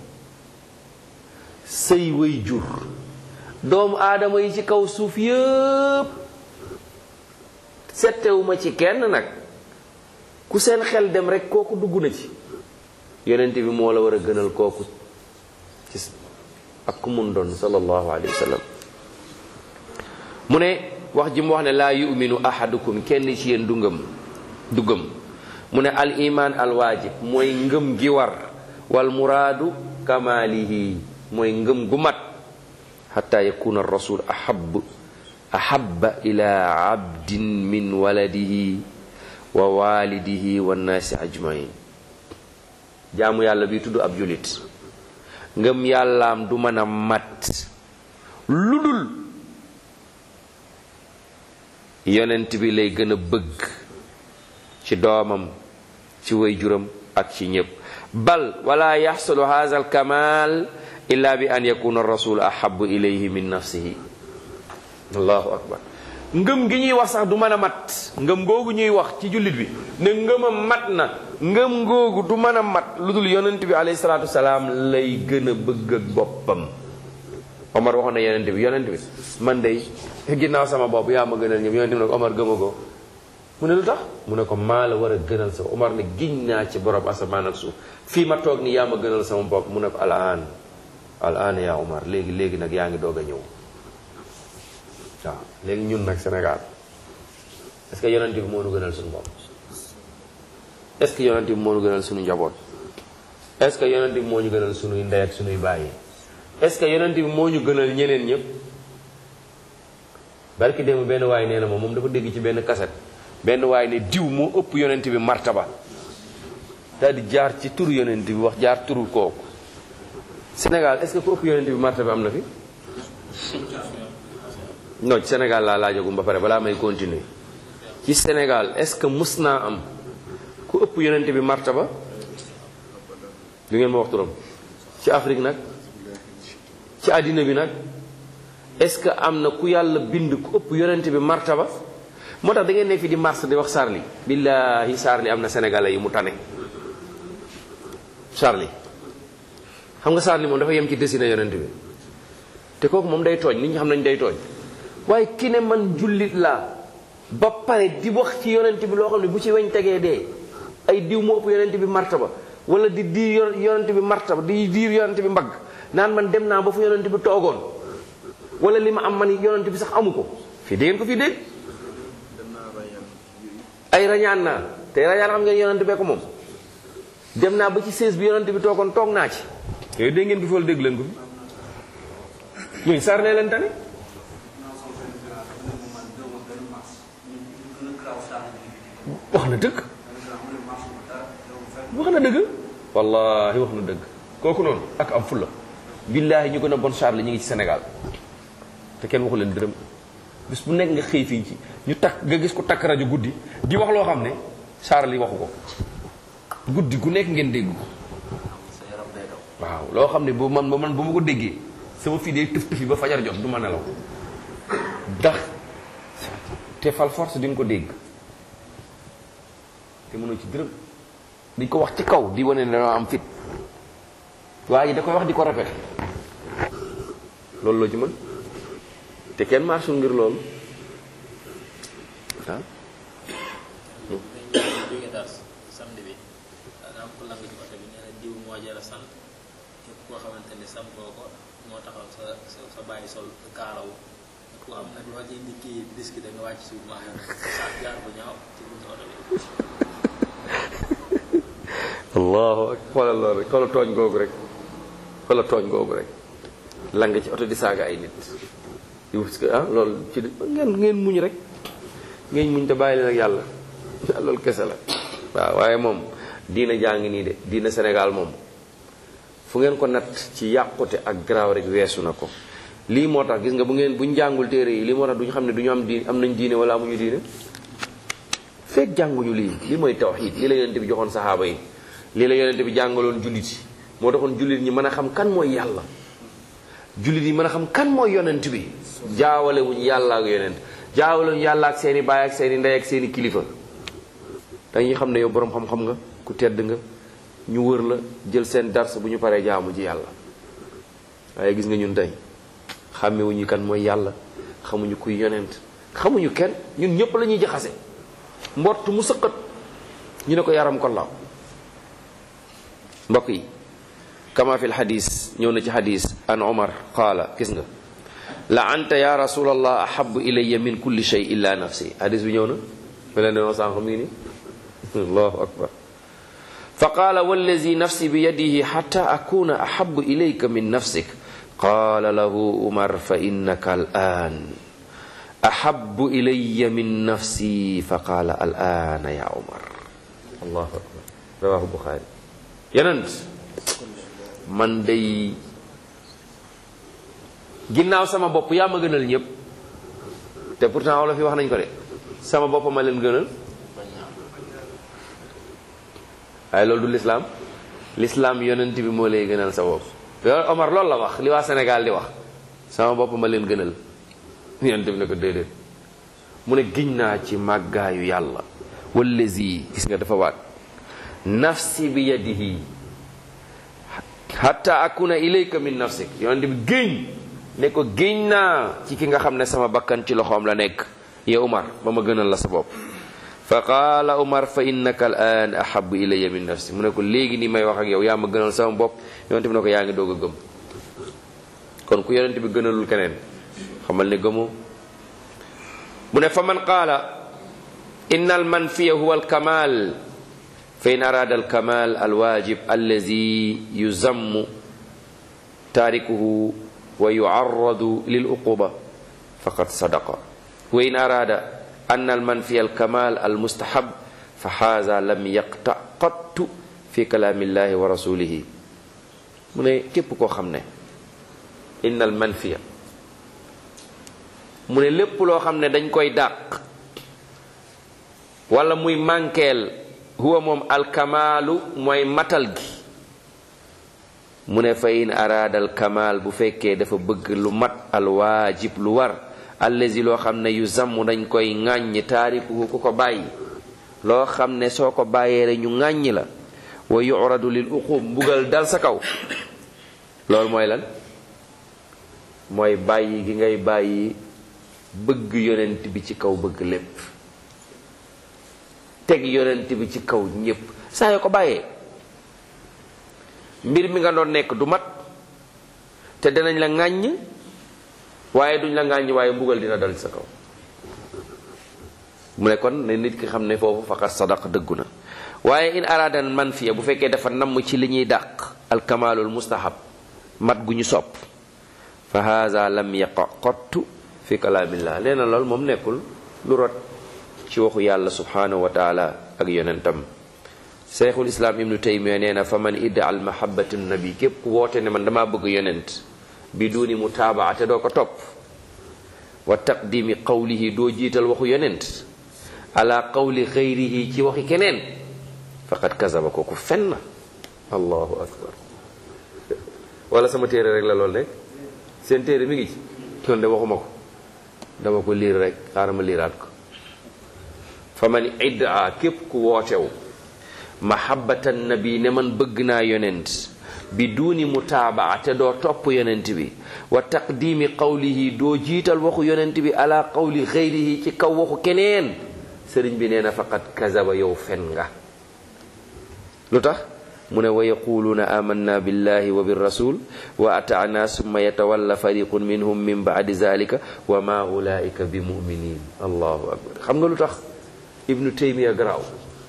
say way jur doomu aadama yi ci kaw suuf yëpp settewuma ci kenn nag ku seen xel dem rek kooku dugg na ci yonent bi moo la war a gënal kooku ci ak ku mun doon sallallahu alayhi wa sallam mu ne wax ji mu wax ne laa yuminu ahadukum kenn ci yéen du ngëm du gëm mu ne al iman al waajib mooy ngëm gi war wal muraadu kamalihi mooy ngëm gu mat xata yakuna rasul ahab ahaba ila abdin min waladihi wa walidihi wa nnaasi ajmain jaamu yàlla bi tudd ab julit ngëm yàllaam du mën a mat lu dul yonent bi lay gën a bëgg ci doomam ci waajuram ak ci ñépp bal wala yaxsulu hadha al kamal illa bi an yakuna rasul ahabu ilayhi min nafsihi allahu akbar ngëm gi ñuy wax sax du mën a mat ngëm googu ñuy wax ci jullit bi ne ngëmam mat na ngëm googu du mën a mat lu dul yonent bi alayhi salaatu wasalaam lay gën a bëgg ak boppam Omar waxoon na yonent bi yonent bi man de ginnaaw sama bopp yaa ma gënal ñëpp yonent bi ne ko Omar gëma ko mu ne lu tax mu ne ko maa la war a gënal sa Omar ne giñ naa ci borom asamaan ak suuf fii ma toog ni yaa ma gënal sama bopp mu ne ko al aan al aan yaa Omar léegi léegi nag yaa ngi doog a ñëw waaw léegi ñun nag Sénégal est-ce que yonent bi moo nu gënal suñu bopp est-ce que yonent bi moo nu gënal suñu njaboot est-ce que yonent bi moo ñu gënal suñuy ndey ak suñuy bàyyi est-ce que yonent bi moo ñu gënal ñeneen ñëpp barki démb benn waay nee na moom moom dafa dégg ci benn kaset benn waay ne diw moo ëpp yonent bi martaba daal di jaar ci turu yonent bi wax jaar turu kooku Sénégal est-ce que ku ëpp yonent bi martaba am na fi non ci Sénégal laa laajagum ba pare balaa may continuer ci Sénégal est-ce que mus naa am ku ëpp yonent bi martaba du ngeen ma wax turam ci Afrique nag ci àddina bi nag est-ce que am na ku yàlla bind ku ëpp yonent bi martaba moo tax da ngeen ne fi di mars di wax Charlie billaahi Charlie am na sénégalais yi mu tane Charlie xam nga Charlie moom dafa yem ci dessiné yonent bi te kooku moom day tooñ nit ñi xam nañ day tooñ waaye ki ne man jullit laa ba pare di wax ci yonent bi loo xam ne bu ci weñ tegee dee ay diw moo ëpp yonent bi martaba wala di diir yonent bi martaba di diir yonent bi mbagg naan man dem naa ba fu yonent bi toogoon wala li ma am man yonent bi sax amu ko fii dégg ngeen ko fii dégg ay rañaan naa te rañaan xam ngeen yonent bee ko moom dem naa ba ci sées bi yonent bi toogoon toog naa ci yooyu dégg ngeen ko fi wala dégg leen ko fi ñuy sar ne leen tane wax na dëgg wax na dëgg wallahi wax na dëgg kooku noonu ak am fulla billaahi ñu gën a bon Charles ñu ngi ci Sénégal te kenn waxu leen dërëm bis bu nekk nga xëy fii ci ñu takk nga gis ko takk rajo guddi di wax loo xam ne Charles yi waxu ko guddi gu nekk ngeen dégg ko waaw loo xam ne bu man ba man ba ma ko déggee sama fii day tëf tëfi ba fajar jot du ma nelaw ndax te fal force di nga ko dégg te mënoo ci dërëm dañ ko wax ci kaw di wane ne dañoo am fit waaye da koy wax di ko répété loolu loo ci mën te kenn marchul ngir loolu ah jóge daal samedi bi daa am ko lang ci oto bi nee na diw moo jara sant képp koo xamante ni sam koo ko moo taxaw sa sa sa bàyyi sol kaalawu ku am nag loo ci indi kii disque da nga wàcc suuf maa sa jaar bu ñaaw ci buntu oto bi allahu ak xoolal loolu rek xoolal tooñ googu rek xoolal tooñ googu rek lang ci oto di saaga ay nit di wut que ah loolu ci ngeen ngeen muñ rek ngeen muñ te bàyyi leen ak yàlla loolu kese la waaw waaye moom diina jaa ngi nii de diina Sénégal moom fu ngeen ko natt ci yàqute ak garaaw rek weesu na ko lii moo tax gis nga bu ngeen buñ jàngul téere yi lii moo tax duñu xam ne du ñu am diine am nañ diine wala amuñu diine fekk jànguñu lii lii mooy tawxiid lii la yonente bi joxoon saxaaba yi lii la yonente bi jàngaloon jullit yi moo taxoon jullit ñi mën a xam kan mooy yàlla jullit yi mën a xam kan mooy yonent bi jaawale wuñ yàlla ak yonent jaawale wuñ yàlla ak seeni baay ak seeni ndey ak seeni kilifa dañuy xam ne yow boroom xam-xam nga ku tedd nga ñu wër la jël seen dars bu ñu paree jaamu ci yàlla waaye gis nga ñun tey xàmmewuñu kan mooy yàlla xamuñu kuy yonent xamuñu kenn ñun ñëpp la ñuy jaxase mbott mu sëqat ñu ne ko yaram ko law mbokk yi kama fi lxadis ñëw na ci xadis an omar qaala gis nga la anta ya rasulallah ahabu ilayya min kulli shay illa nafsi xadis bi ñëw na me leen denoo sànq mi ngi ni allahu akbar fa qaala wallazi nafsi bi yadihi xata akuna ahabu ilayka min nafsik qaala lahu umar fa innaka al an ahabu ilayya min nafsi fa qaala al ana ya umar allahu akbar rawahu buxaari yenent man day ginnaaw sama bopp yaa ma gënal ñëpp te pourtant wala fi wax nañ ko de sama bopp ma leen gënal waaye loolu du lislaam lislaam yonent bi moo lay gënal sa bopp yow Omar loolu la wax li waa Sénégal di wax sama bopp ma leen gënal yonent bi ne ko déedéet mu ne giñ naa ci màggaayu yàlla wallazi gis nga dafa waat nafsi bi yadihi hatta akuna ilayka min nafsik yonent bi géñ ne ko géñ naa ci ki nga xam ne sama bakkan ci loxoom la nekk ya Umar ba ma gënal la sa bopp fa qaala Umar fa innaka al an ahabu ilayya min nafsi mu ne ko léegi nii may wax ak yow yaa ma gënal sama bopp yonent bi ne ko yaa ngi doog a gëm kon ku yonent bi gënalul keneen xamal ne gëmoo mu ne fa man qaala inna al manfiya huwa al kamal fa in arada al kamal al wajib allazi yuzammu taarikuhu wa yuarradu lil uquba faqad sadaqa wa in arada an al manfiya al kamal al mustahab fa haza lam yaqta qattu fi kalaamillahi wa rasulihi mu ne képp koo xam ne inna al manfiya mu ne lépp loo xam ne dañ koy dàq wala muy mànkeel huwa moom alkamaalu mooy matal gi mu ne fa in araada alkamaal bu fekkee dafa bëgg lu mat alwaajib lu war allazi loo xam ne yu zamm dañ koy ŋàññ taarikuhu ku ko bàyyi loo xam ne soo ko bàyyee rek ñu ŋàññ la wa yuradu lil uqub mbugal dal sa kaw loolu mooy lan mooy bàyyi gi ngay bàyyi bëgg yonent bi ci kaw bëgg lépp teg yonent bi ci kaw ñépp saa yoo ko bàyyee mbir mi nga doon nekk du mat te dinañ la ŋàññ waaye duñ la ŋàññ waaye mbugal dina dal ci sa kaw mu ne kon ne nit ki xam ne foofu faqat sadaq dëggu na waaye in aradan man fiya bu fekkee dafa namm ci li ñuy dàq alkamaalul mustahab mat gu ñu sopp fa haza lam yaqa qattu fi kalaamillah leena lool moom nekkul lu rot ci waxu yàlla subhanahu wa taala ak yonentam cheikhul islam ibnu taymiya nee na fa man idda al mahabatu nabi képp ku woote ne man damaa bëgg yonent bi duuni mutaabaa te doo ko topp wa taqdimi qawlihi doo jiital waxu yonent ala qawli xayrihi ci waxi keneen faqad kazaba kooku fen na allahu akbar wala sama téere rek la lool nekk seen téere mi ngi ci kon de waxuma ko dama ko liir rek xaaral ma liiraat ko fa man iddaa képp ku wootew mahabbatan nabi ne man bëgg naa yonent bi duuni mutaabaa te doo topp yonent bi wa taqdimi qawlihi doo jiital waxu yonent bi ala qawli xayrihi ci kaw waxu keneen sëriñ bi nee na faqad kazaba yow fen nga lu tax mu ne wa yaquluuna amanna billahi wa birrasul wa ataana summa yatawalla fariqun minhum min baadi zalika wa ma ulaika bi muminin allahu akbar xam nga lu tax ibnu taymiya garaaw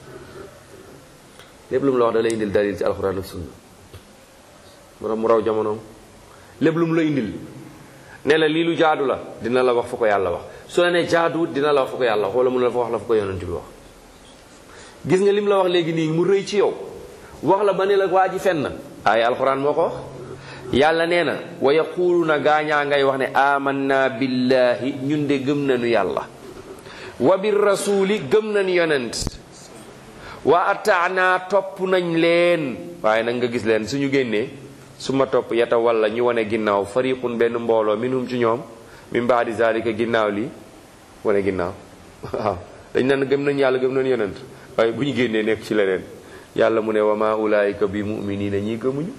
lépp lu mu la wax da lay indil dalil ci alquran ak sunna mu mu raw jamonoom lépp lu mu la indil ne la lii lu jaadu la dina la wax fu ko yàlla wax su la ne jaaduwut dina la wax fu ko yàlla wax wala mun la fa wax la fu ko yonent bi wax gis nga lim la wax léegi nii mu rëy ci yow wax la ba ne la waa ji fen na ay alquran moo ko wax yàlla nee na wa yaquluuna gaañaa ngay wax ne amanna billahi ñun de gëm nañu yàlla wa bir rasuli gëm nañu yonent wa ataana topp nañ leen waaye nag nga gis leen suñu génnee su ma topp yata walla ñu wane ginnaaw fariqun benn mbooloo minhum ci ñoom min baadi zalika ginnaaw lii wane ginnaaw waaw dañ naan gëm nañ yàlla gëm nañ yonent waaye bu ñu génnee nekk ci leneen yàlla mu ne wa ma ulaayika bi muminina ñii gëmuñu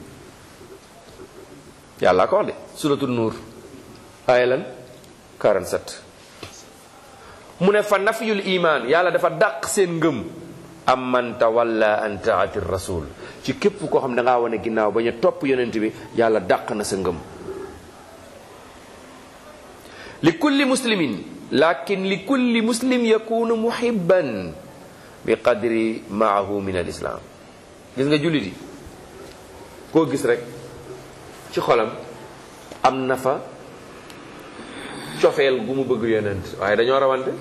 yàlla ko wax de suratul nuur aaya lan 47 mu ne fa nafyul iman yàlla dafa dàq seen ngëm am man tawalla an taati rasul ci képp koo xam ne dangaa wane ginnaaw bañ a topp yonent bi yàlla dàq na sa ngëm li kulli muslimin lakin li kulli muslim yakunu muhibban bi qadri maahu min al islam gis nga jullit yi koo gis rek ci xolam am na fa cofeel gu mu bëgg yonent waaye dañoo rawante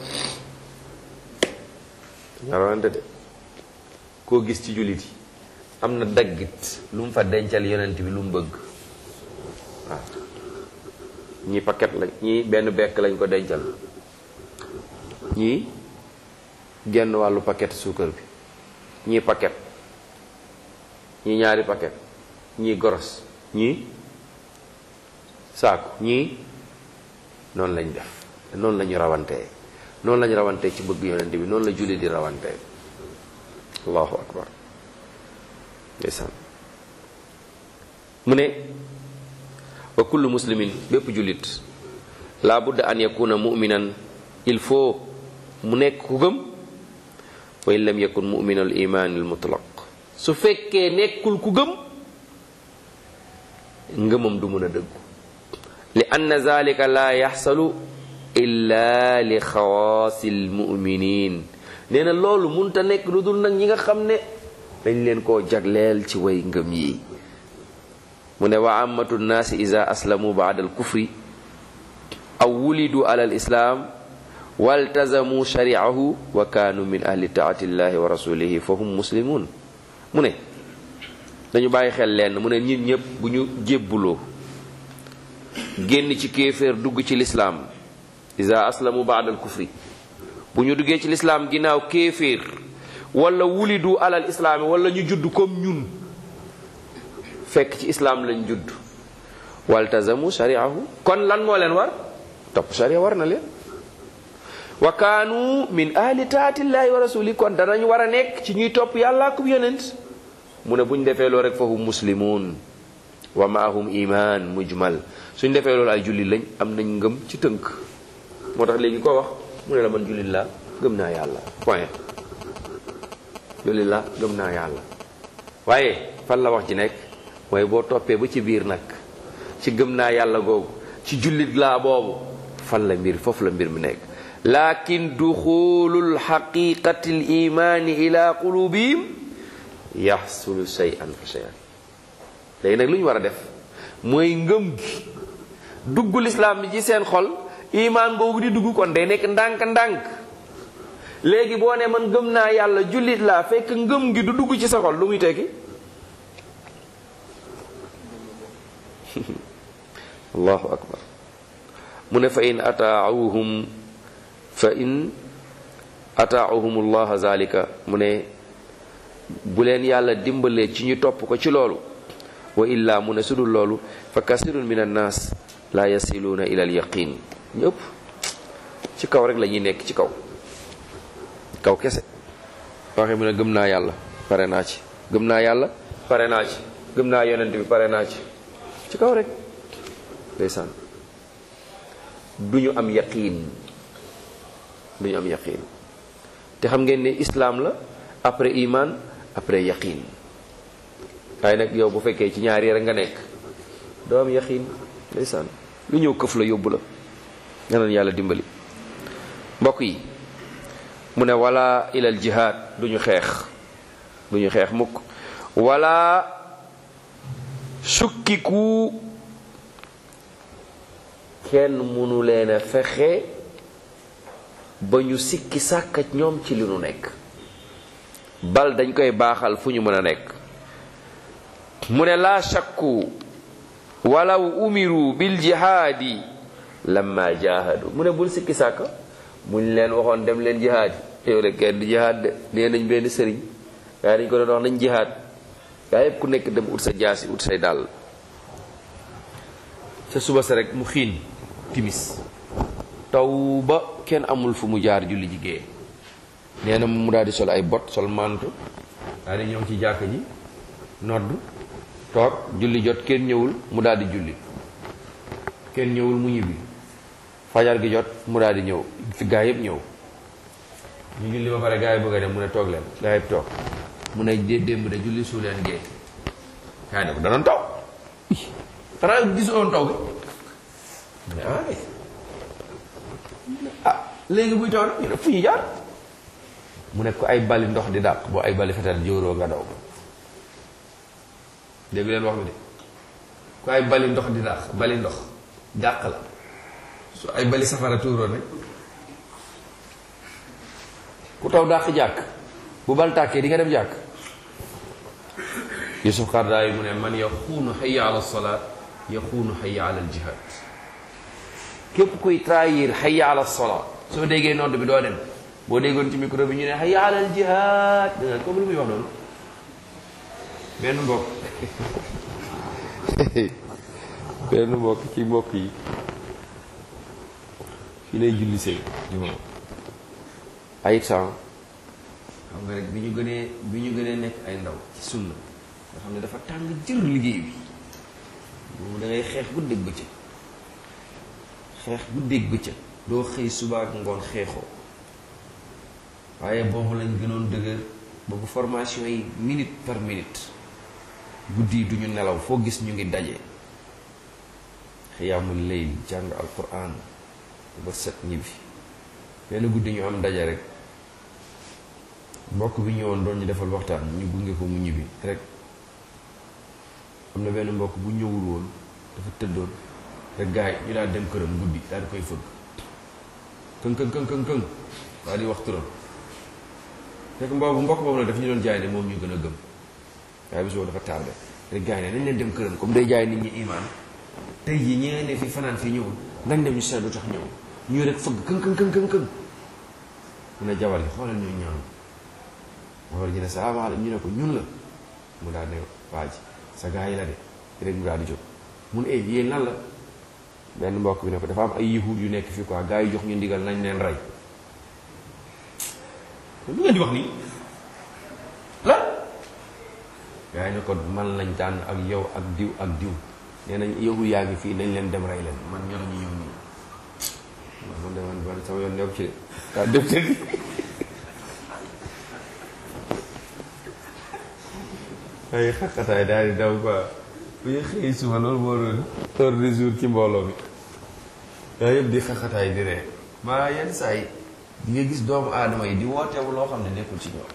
dañoo rawante de koo gis ci jullit yi am na daggit lu mu fa dencal yonent bi lu mu bëgg waaw ñii paquet lañ ñii benn bekk lañ ko dencal ñii genn wàllu paquet suukar bi ñii paquet ñii ñaari paquet ñii goros ñii saaku ñii noonu lañ def noonu la ñu rawantee noonu la ñu rawantee ci bëgg yonent bi noonu la julli di rawantee allahu akbar ndeysaan mu ne wa kullu muslimin bépp jullit laa budda an yakuna muminan il faut mu nekk ku gëm wa in lam yakun mumin al iman al mutlaq su fekkee nekkul ku gëm ngëmam du mën a dëggu li anna zalika la yaxsalu illa li xawaasi al muminin nee na loolu munta nekk lu dul nag ñi nga xam ne dañ leen koo jagleel ci way ngëm yi mu ne wa amatu nnaasi ida aslamu baada alkufri aw wulidu ala alislaam waltazamu shariahu wa kaanu min ahli taati llahi wa rasulihi fa hum muslimun mu ne dañu bàyyi xel leen mu ne nit ñëpp bu ñu jébbuloo génn ci kéeféer dugg ci lislaam ida aslamu baada alkufri bu ñu duggee ci lislaam ginnaaw kéeféer wala wulidu alal islaami wala ñu judd comme ñun fekk ci islaam lañ judd waltazamu shariahu kon lan moo leen war topp sharia war na leen wa kaanu min ahli taatillahi wa rasuli kon danañ war a nekk ci ñuy topp yàlla ak yonent mu ne buñ defee loolu rek fa hum muslimun wa maahum iman mujmal suñ defee loolu ay jullit lañ am nañ ngëm ci tënk moo tax léegi ko wax mu ne la man jullit laa gëm naa yàlla point jullit laa gëm naa yàlla waaye fan la wax ji nekk mooy boo toppee ba ci biir nag ci gëm naa yàlla googu ci jullit laa boobu fan la mbir foofu la mbir mi nekk lakin duxulul xaqiqati l imaani ila qulubihim yaxsulu shay'an fa shay'an léegi nag lu ñu war a def mooy ngëm gi dugg lislaam bi ci seen xol imaan googu di dugg kon day nekk ndànk-ndànk léegi boo ne man gëm naa yàlla jullit laa fekk ngëm gi du dugg ci sa xol lu muy tekki allahu akbar mu ne fa in ataauhum fa in ataauhum allah zalika mu ne bu leen yàlla dimbalee ci ñu topp ko ci loolu wa illa mu ne sudul loolu fa kasirun min annaas la yasiluuna ila al yaqin ñëpp ci kaw rek la ñuy nekk ci kaw kaw kese waxe mu ne gëm naa yàlla pare naa ci gëm naa yàlla pare naa ci gëm naa yonent bi pare naa ci ci kaw rek ndeysaan du ñu am yaqiin du ñu am yaqiin te xam ngeen ne islaam la après iman après yaqiin waaye nag yow bu fekkee ci ñaari rek nga nekk doo am yaqiin ndeysaan lu ñëw këf la yóbbu la nga naan yàlla dimbali mbokk yi mu ne wala ilal jihaad duñu xeex duñu xeex mukk wala sukkiku kenn mënu leen a fexe ba ñu sikki sàkkat ñoom ci li nu nekk bal dañ koy baaxal fu ñu mën a nekk mu ne laa shakku walaw umiru bil jihaadi lamma jaahadu mu ne bul sikki sàkka buñ leen waxoon dem leen jihaad yi yow de kenn du jihaad de nee nañ benn sëriñ waaye dañ ko doon wax nañ jihaad gaa yëpp ku nekk dem ut sa jaasi ut say dàll ca suba sa rek mu xiin timis taw ba kenn amul fu mu jaar julli jigéen nee na mu daal di sol ay bot sol manto daal di ñëw ci jàkk ji nodd toog julli jot kenn ñëwul mu daal di julli kenn ñëwul mu ñibbi fajar gi jot mu daal di ñëw fi gaa yëpp ñëw ñu julli ba pare gaa yi bëgg a dem mu ne toog leen gaa yëpp toog mu ne dé démb de julli su leen gee yaa ne ko danoon taw xanaa gisoon taw bi mu ne ah ah léegi buy taw nag ñu ne fu ñu jaar mu ne ko ay bali ndox di dàq boo ay bali fetal jóoroo nga daw dégg leen wax bi de ku ay bali ndox di dàq bali ndox dàq la su ay bali safara tuuroo nag ku taw dàq jàkk bu bal tàkkee di nga dem jàkk Yusuf Qaradawi mu ne man yaxuunu hayya ala salaat yaxuunu hayya ala aljihad képp kuy trahir hayya ala salaat soo déggee nodd bi doo dem boo déggoon ci micro bi ñu ne hayya ala aljihad da nga comme lu muy wax noonu benn mbokk benn mbokk ci mbokk yi fi lay julli sëy jumaa ay temps xam nga rek bi ñu gënee bi ñu gënee nekk ay ndaw ci sunna nga xam ne dafa tàng jër liggéey bi boobu da ngay xeex bu dégg bëccëg xeex bu dégg bëccëg doo xëy suba ak ngoon xeexoo waaye boobu lañ gënoon dëgër boobu formation yi minute par minute guddi yi duñu nelaw foo gis ñu ngi daje xiyaamul layl jàng alquran ba set ñibbi benn guddi ñu am daje rek mbokk bi ñëwoon doon ñu defal waxtaan ñu gunge ko mu ñibbi rek am na benn mbokk bu ñëwul woon dafa tëddoon rek gaay ñu daal dem këram guddi daal di koy fëgg këng këng këng këng këng daal di wax turam fekk mboobu mbokk boobu nag daf ñu doon jaay ne moom ñu gën a gëm waaye bis boobu dafa tardé rek gaay ne nañ leen dem këram comme day jaay nit ñi imaan tey jii ñi ne fi fanaan fii ñëwul nañ dem ñu seet lu tax ñëw ñu rek fëgg këng këng këng këng këng mu ne jabar yi xoolal ñu ñaan jabar ji ne salaamaaleykum ñu ne ko ñun la mu daal ne waa ji sa gaa yi la de rek mu daal di jóg mun e yéen lan la benn mbokk bi ne ko dafa am ay yahud yu nekk fii quoi gaa yi jox ñu ndigal nañ leen rey lu ngeen di wax nii la gaa yi ne ko man lañ tànn ak yow ak diw ak diw nee nañ yahud yaa ngi fii nañ leen dem rey leen man ñoo ñu ñëw nii man de man man sama yoon nekk ci de waaw def tëdd ay xaqataay daal di daw quoi bu ñu xëy suba loolu moo doon heure de jour ci mbooloo mi yaa yëpp di xaqataay di ree maa yenn saa yi di nga gis doomu aadama yi di wootewu loo xam ne nekkul ci ñoom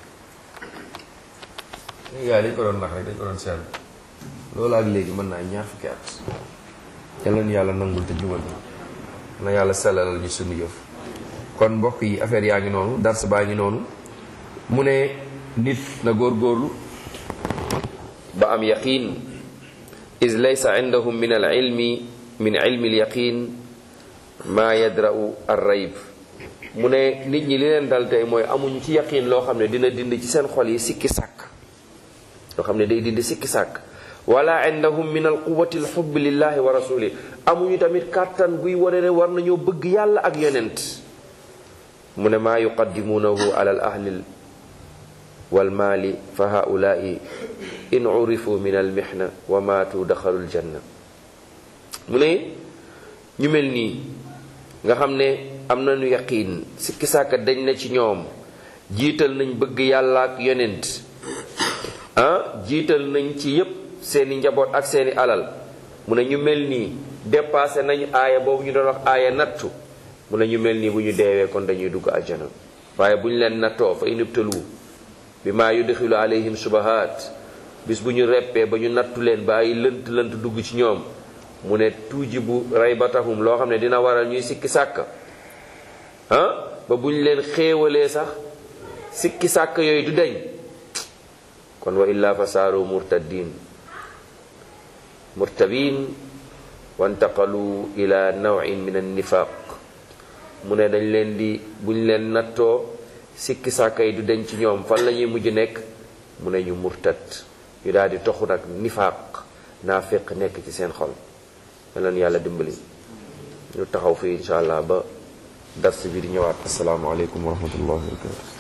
gaa dañ ko doon nax rek dañ ko doon seetlu loolu ak léegi mën naa ñaar fukki at yàlla na yàlla nangul te jubal na yàlla sellalal ñu sunu yëf kon mbokk yi affaire yaa ngi noonu dars baa ngi noonu mu ne nit na góorgóorlu ba am yaqin is laysa indahum min al ilmi min ilmi al yaqin maa yadra'u ar rayb mu ne nit ñi li leen dal tey mooy amuñ ci yaqin loo xam ne dina dind ci seen xol yi sikki sàkk loo xam ne day dindi sikki sàkk wala indahum min al quwati al xubb lillahi wa rasuli amuñu tamit kàttan guy wane ne war nañoo bëgg yàlla ak yonent mu ne maa yuqaddimuunahu ala al ahli wal maali fa haulaai in urifu min al mihna wa maatu daxalu al janna mu ne ñu mel nii nga xam ne am nañu yaqiin sikki sàkka dañ na ci ñoom jiital nañ bëgg yàlla ak yonent ah jiital nañ ci yépp seeni njaboot ak seeni alal mu ne ñu mel nii dépassé nañ aaya boobu ñu doon wax aaya nattu mu ne ñu mel nii bu ñu deewee kon dañuy dugg àjjana waaye bu ñu leen nattoo fa inibtalu bi maa yudxilu alayhim subahaat bis bu ñu reppee ba ñu nattu leen ba ay lënt lënt dugg ci ñoom mu ne tuuji bu raybatahum loo xam ne dina waral ñuy sikki sàkk ah ba bu ñu leen xéewalee sax sikki sàkk yooyu du deñ kon wa illaa fa saaru murtaddin murtabin wantaqalu ila nawin min annifaq mu ne dañ leen di buñ leen nattoo sikki sàkka yi du deñ ci ñoom fan la ñuy mujj nekk mu ne ñu murtad ñu daal di toxu nag nifaaq naafiq nekk ci seen xol leen yàlla dimbali ñu taxaw fii insha allah ba dars bi di ñëwaat asalaamaaleykum wa rahmatullahi wa barakatu